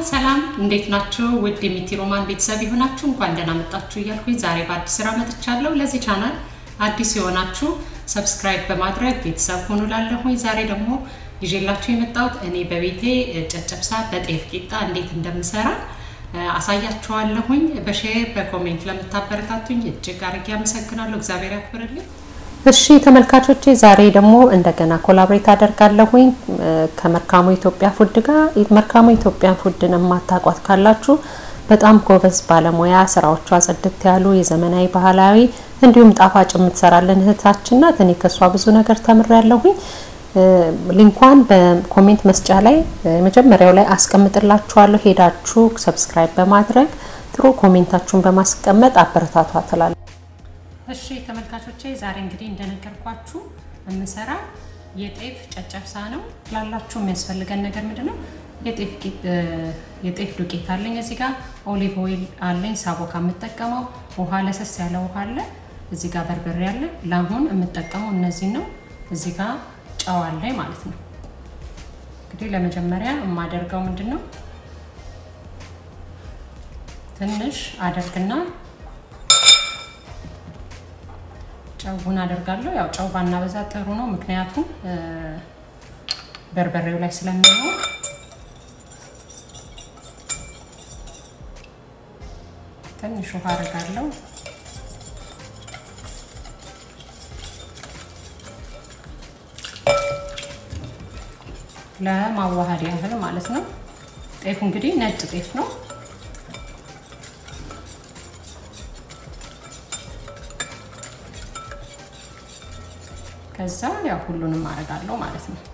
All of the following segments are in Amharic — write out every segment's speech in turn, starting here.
ሰላም እንዴት ናችሁ? ውድ የሚቲ ሮማን ቤተሰብ የሆናችሁ እንኳን ደህና መጣችሁ እያልኩኝ ዛሬ በአዲስ ስራ መጥቻለሁ። ለዚህ ቻናል አዲስ የሆናችሁ ሰብስክራይብ በማድረግ ቤተሰብ ሆኑ ላለሁኝ። ዛሬ ደግሞ ይዤላችሁ የመጣሁት እኔ በቤቴ ጨጨብሳ በጤፍ ቂጣ እንዴት እንደምሰራ አሳያችኋለሁኝ። በሼር በኮሜንት ለምታበረታቱኝ እጅግ አድርጌ አመሰግናለሁ። እግዚአብሔር ያክብርልኝ። እሺ ተመልካቾቼ ዛሬ ደግሞ እንደገና ኮላብሬት አደርጋለሁኝ ከመርካሞ ኢትዮጵያ ፉድ ጋር። መርካሞ ኢትዮጵያ ፉድን የማታውቋት ካላችሁ በጣም ጎበዝ ባለሙያ፣ ስራዎቿ ጽድት ያሉ የዘመናዊ ባህላዊ እንዲሁም ጣፋጭ የምትሰራለን እህታችን ናት። እኔ ከሷ ብዙ ነገር ተምሬያለሁኝ። ሊንኳን በኮሜንት መስጫ ላይ መጀመሪያው ላይ አስቀምጥላችኋለሁ። ሄዳችሁ ሰብስክራይብ በማድረግ ጥሩ ኮሜንታችሁን በማስቀመጥ አበረታቷ ትላለሁ። እሺ ተመልካቾቼ ዛሬ እንግዲህ እንደነገርኳችሁ የምሰራ የጤፍ ጨጨብሳ ነው። ላላችሁ የሚያስፈልገን ነገር ምንድን ነው? የጤፍ ዱቄት አለኝ እዚህ ጋር፣ ኦሊቭ ኦይል አለኝ ሳቦካ የምጠቀመው፣ ውሃ ለሰስ ያለ ውሃ አለ፣ እዚህ ጋር በርበሬ አለ። ለአሁን የምጠቀመው እነዚህ ነው። እዚህ ጋር ጨው አለኝ ማለት ነው። እንግዲህ ለመጀመሪያ የማደርገው ምንድን ነው ትንሽ አደርግና ጨውን አደርጋለሁ። ያው ጨው ባናበዛ ጥሩ ነው፣ ምክንያቱም በርበሬው ላይ ስለሚኖር። ትንሽ ውሃ አደርጋለሁ። ለማዋሃድ ያህል ማለት ነው። ጤፉ እንግዲህ ነጭ ጤፍ ነው። ከዛ ያው ሁሉንም አደርጋለሁ ማለት ነው።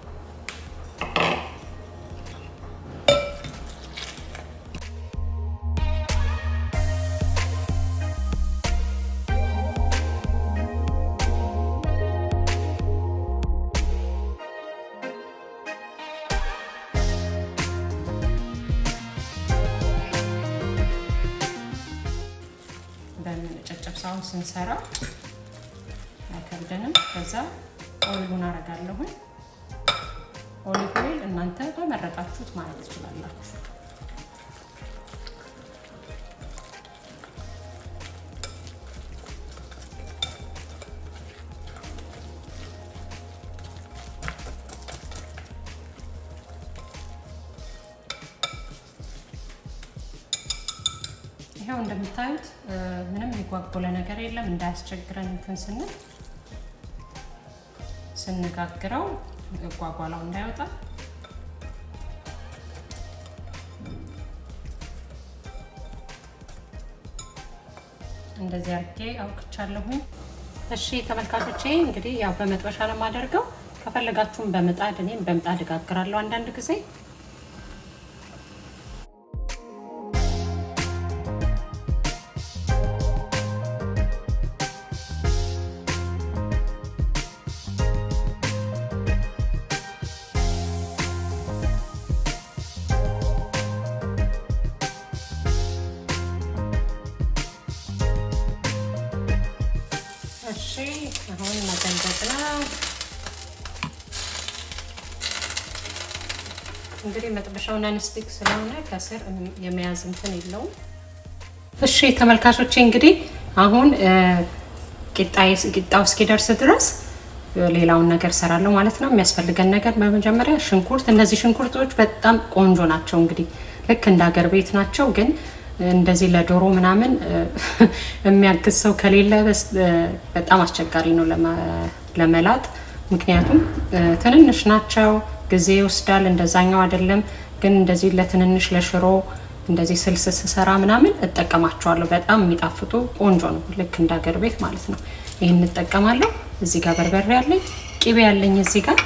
በጨጨብሳውን ስንሰራ አይከብደንም። ከዛ ኦይሉን አረጋለሁኝ። ኦሊቭ ኦይል እናንተ በመረጣችሁት ማለት ትችላላችሁ። ይኸው እንደምታዩት ምንም የጓጎለ ነገር የለም። እንዳያስቸግረን እንትን ስንል ስንጋግረው ጓጓላው እንዳይወጣ እንደዚህ አድርጌ አውቅቻለሁኝ። እሺ ተመልካቾቼ እንግዲህ ያው በመጥበሻ ነው የማደርገው። ከፈለጋችሁም በምጣድ እኔም በምጣድ እጋግራለሁ አንዳንድ ጊዜ እሺ አሁን መገንበጥ ነው። እንግዲህ መጥበሻው ናንስቲክ ስለሆነ ከስር የመያዝ እንትን የለውም። እሺ ተመልካቾቼ እንግዲህ አሁን ቂጣው እስኪደርስ ድረስ ሌላውን ነገር ሰራለሁ ማለት ነው። የሚያስፈልገን ነገር በመጀመሪያ ሽንኩርት፣ እነዚህ ሽንኩርቶች በጣም ቆንጆ ናቸው። እንግዲህ ልክ እንደ ሀገር ቤት ናቸው ግን እንደዚህ ለዶሮ ምናምን የሚያግዝ ሰው ከሌለ በጣም አስቸጋሪ ነው ለመላጥ። ምክንያቱም ትንንሽ ናቸው፣ ጊዜ ይወስዳል። እንደዛኛው አይደለም። ግን እንደዚህ ለትንንሽ ለሽሮ እንደዚህ ስልስ ስሰራ ምናምን እጠቀማቸዋለሁ። በጣም የሚጣፍጡ ቆንጆ ነው፣ ልክ እንደ ሀገር ቤት ማለት ነው። ይህን እጠቀማለሁ። እዚህ ጋር በርበሬ ያለኝ፣ ቂቤ ያለኝ እዚህ ጋር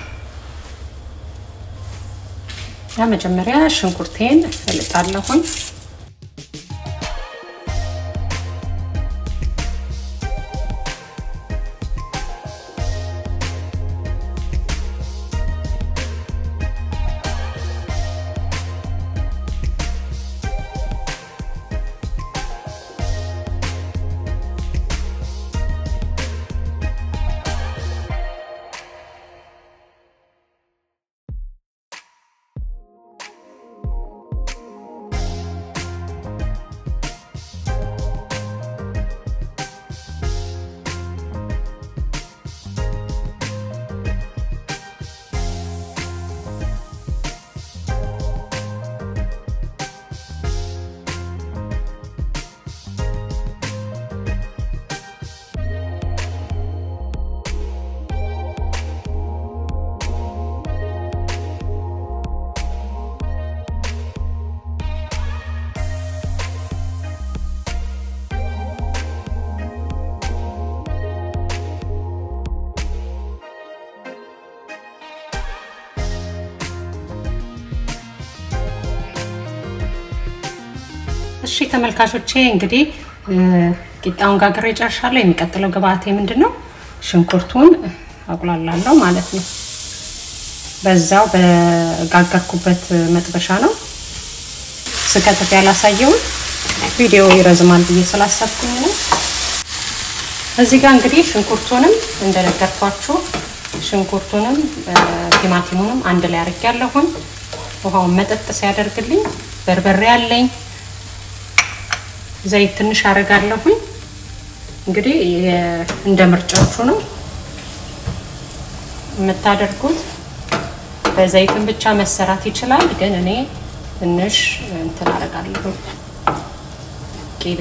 ለመጀመሪያ ሽንኩርቴን እልጣለሁኝ። እሺ ተመልካቾቼ እንግዲህ ቂጣውን ጋግሬ ጨርሻለሁ። የሚቀጥለው ግብአቴ ምንድን ነው? ሽንኩርቱን አቁላላለሁ ማለት ነው። በዛው በጋገርኩበት መጥበሻ ነው ስከትፍ ያላሳየውን ቪዲዮ ይረዝማል ብዬ ስላሰብኩኝ ነው። እዚህ ጋር እንግዲህ ሽንኩርቱንም እንደነገርኳችሁ ሽንኩርቱንም ቲማቲሙንም አንድ ላይ አድርጌያለሁኝ። ውሃውን መጠጥ ሲያደርግልኝ በርበሬ አለኝ፣ ዘይት ትንሽ አደርጋለሁኝ። እንግዲህ እንደ ምርጫችሁ ነው የምታደርጉት። በዘይትን ብቻ መሰራት ይችላል፣ ግን እኔ ትንሽ እንትን አደርጋለሁ ቂቤ።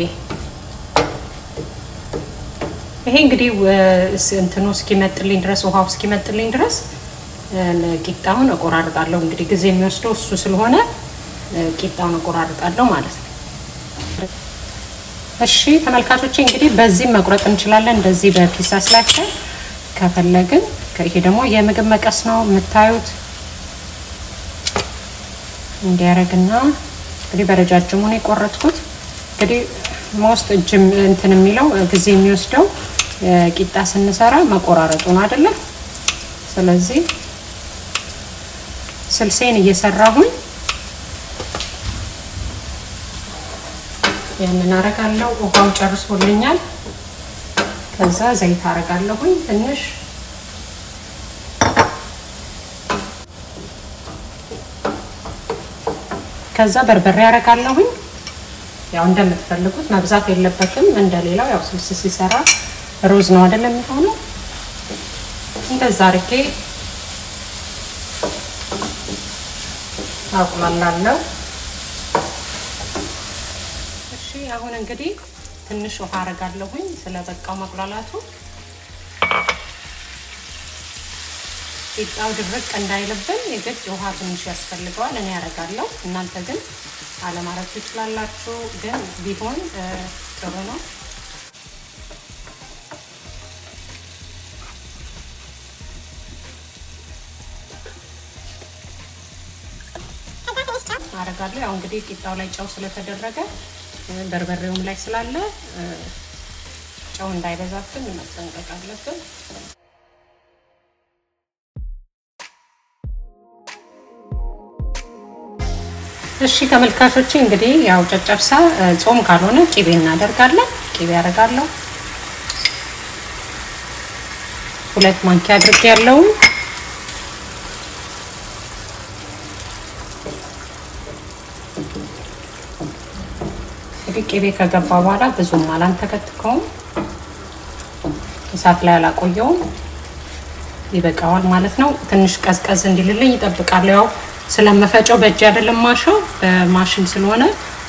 ይሄ እንግዲህ እንትኑ እስኪመጥልኝ ድረስ ውሃው እስኪመጥልኝ ድረስ ቂጣውን እቆራርጣለሁ። እንግዲህ ጊዜ የሚወስደው እሱ ስለሆነ ቂጣውን እቆራርጣለሁ ማለት ነው። እሺ ተመልካቾቼ እንግዲህ በዚህ መቁረጥ እንችላለን፣ እንደዚህ በፒሳ ስላቸው ከፈለግን። ይሄ ደግሞ የምግብ መቀስ ነው የምታዩት። እንዲያረግና እንግዲህ በረጃጅሙ ነው የቆረጥኩት። እንግዲህ ሞስት እጅም እንትን የሚለው ጊዜ የሚወስደው ቂጣ ስንሰራ መቆራረጡ ነው አይደለ? ስለዚህ ስልሴን እየሰራሁኝ ያንን አረጋለሁ። ውሃው ጨርሶልኛል። ከዛ ዘይት አረጋለሁኝ ትንሽ ከዛ በርበሬ አረጋለሁኝ። ያው እንደምትፈልጉት መብዛት የለበትም። እንደሌላው ያው ስልስ ሲሰራ ሩዝ ነው አይደለም የሚሆነው። እንደዛ አርጌ አቁላላለሁ። እሺ አሁን እንግዲህ ትንሽ ውሃ አረጋለሁኝ ስለበቃው መቁላላቱ ቂጣው ድርቅ እንዳይልብን የግድ ውሃ ትንሽ ያስፈልገዋል። እኔ ያደርጋለሁ። እናንተ ግን አለማድረግ ትችላላችሁ፣ ግን ቢሆን ጥሩ ነው። አረጋለሁ። ያው እንግዲህ ቂጣው ላይ ጨው ስለተደረገ በርበሬውም ላይ ስላለ ጨው እንዳይበዛብን መጠንቀቅ አለብን። እሺ ተመልካቾቼ እንግዲህ ያው ጨጨብሳ ጾም ካልሆነ ቂቤ እናደርጋለን። ቂቤ ያደርጋለሁ። ሁለት ማንኪያ አድርጌ ያለው እንግዲህ ቂቤ ከገባ በኋላ ብዙም አላንተከትከውም፣ እሳት ላይ አላቆየውም። ይበቃዋል ማለት ነው። ትንሽ ቀዝቀዝ እንዲልልኝ ይጠብቃለሁ። ያው ስለመፈጨው በእጅ አይደለም ማሻው በማሽን ስለሆነ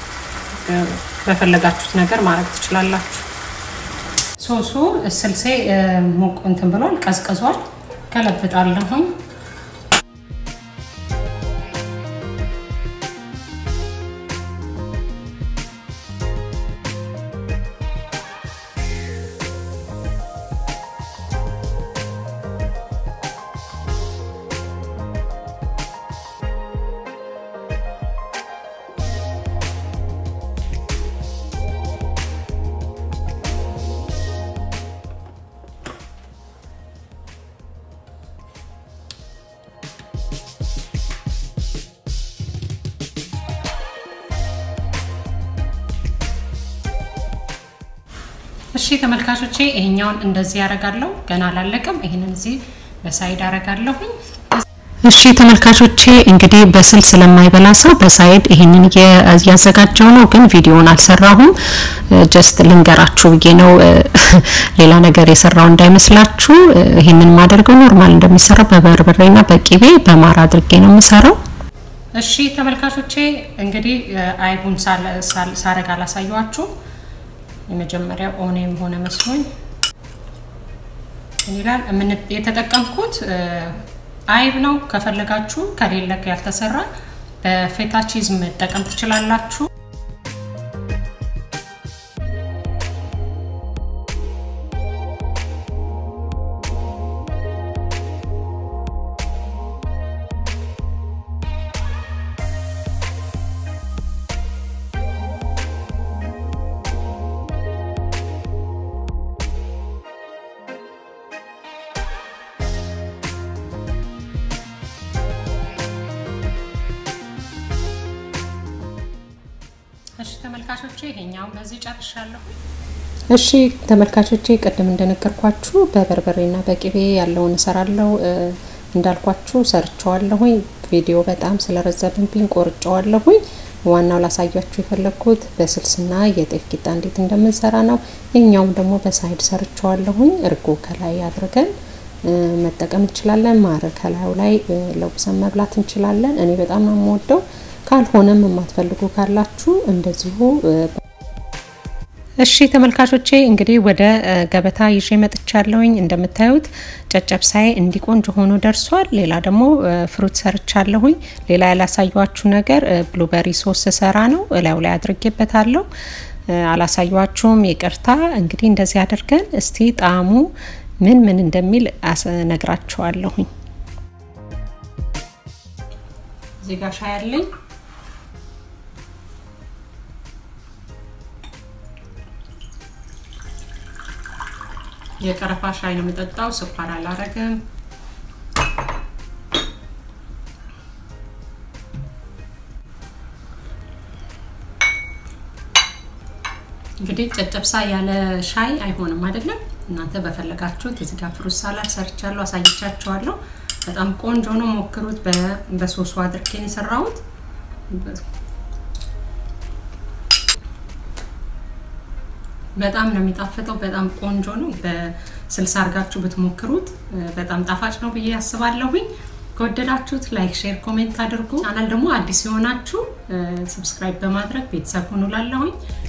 በፈለጋችሁት ነገር ማድረግ ትችላላችሁ። ሶሱ ስልሴ ሞቅ እንትን ብሏል፣ ቀዝቅዟል። ከለብጣለሁኝ እሺ ተመልካቾቼ ይሄኛውን እንደዚህ ያደርጋለሁ። ገና አላለቀም። ይሄንን እዚህ በሳይድ አደርጋለሁኝ። እሺ ተመልካቾቼ እንግዲህ በስል ስለማይበላ ሰው በሳይድ ይሄንን እያዘጋጀው ነው፣ ግን ቪዲዮውን አልሰራሁም። ጀስት ልንገራችሁ ብዬ ነው፣ ሌላ ነገር የሰራው እንዳይመስላችሁ። ይሄንን ማደርገው ኖርማል እንደሚሰራው በበርበሬና በቂቤ በማር አድርጌ ነው የምሰራው። እሺ ተመልካቾቼ እንግዲህ አይቡን ሳረግ አላሳየኋችሁ የመጀመሪያው ኦኔም ሆነ መስሎኝ ይላል። የተጠቀምኩት አይብ ነው። ከፈለጋችሁ ከሌለ ያልተሰራ በፌታ ቺዝ መጠቀም ትችላላችሁ። እሺ ተመልካቾቼ ይሄኛውን በዚህ ጨርሻለሁ። እሺ ተመልካቾቼ ቅድም እንደነገርኳችሁ በበርበሬና በቅቤ ያለውን እሰራለሁ። እንዳልኳችሁ ሰርቸዋለሁኝ። ቪዲዮ በጣም ስለረዘምብኝ ቆርጨዋለሁኝ። ዋናው ላሳያችሁ የፈለግኩት በስልስና የጤፍ ቂጣ እንዴት እንደምንሰራ ነው። ይህኛውም ደግሞ በሳይድ ሰርቸዋለሁኝ። እርጎ ከላይ አድርገን መጠቀም እንችላለን። ማር ከላዩ ላይ ለውሰን መብላት እንችላለን። እኔ በጣም ነው የምወደው። ካልሆነም የማትፈልጉ ካላችሁ እንደዚሁ እሺ ተመልካቾቼ እንግዲህ ወደ ገበታ ይዤ መጥቻለሁኝ። እንደምታዩት ጨጨብሳዬ እንዲህ ቆንጆ ሆኖ ደርሷል። ሌላ ደግሞ ፍሩት ሰርቻለሁኝ። ሌላ ያላሳየኋችሁ ነገር ብሉበሪ ሶስ ሰራ ነው እላዩ ላይ አድርጌበታለሁ። አላሳየኋችሁም፣ ይቅርታ። እንግዲህ እንደዚህ አድርገን እስቲ ጣዕሙ ምን ምን እንደሚል ነግራችኋለሁኝ። እዚህ ጋር ሻይ አለኝ። የቀረፋ ሻይ ነው የምጠጣው። ስኳር አላረግም። እንግዲህ ጨጨብሳ ያለ ሻይ አይሆንም አይደለም። እናንተ በፈለጋችሁት እዚህ ጋር ፍሩት ሳላድ ሰርቻለሁ፣ አሳይቻችኋለሁ። በጣም ቆንጆ ነው፣ ሞክሩት። በሶሱ አድርጌን የሰራሁት በጣም ነው የሚጣፍጠው። በጣም ቆንጆ ነው። በስልሳ አድርጋችሁ ብትሞክሩት በጣም ጣፋጭ ነው ብዬ ያስባለሁኝ። ከወደዳችሁት ላይክ፣ ሼር፣ ኮሜንት አድርጉ። ቻናል ደግሞ አዲስ የሆናችሁ ሰብስክራይብ በማድረግ ቤተሰብ ሁኑ ላለሁኝ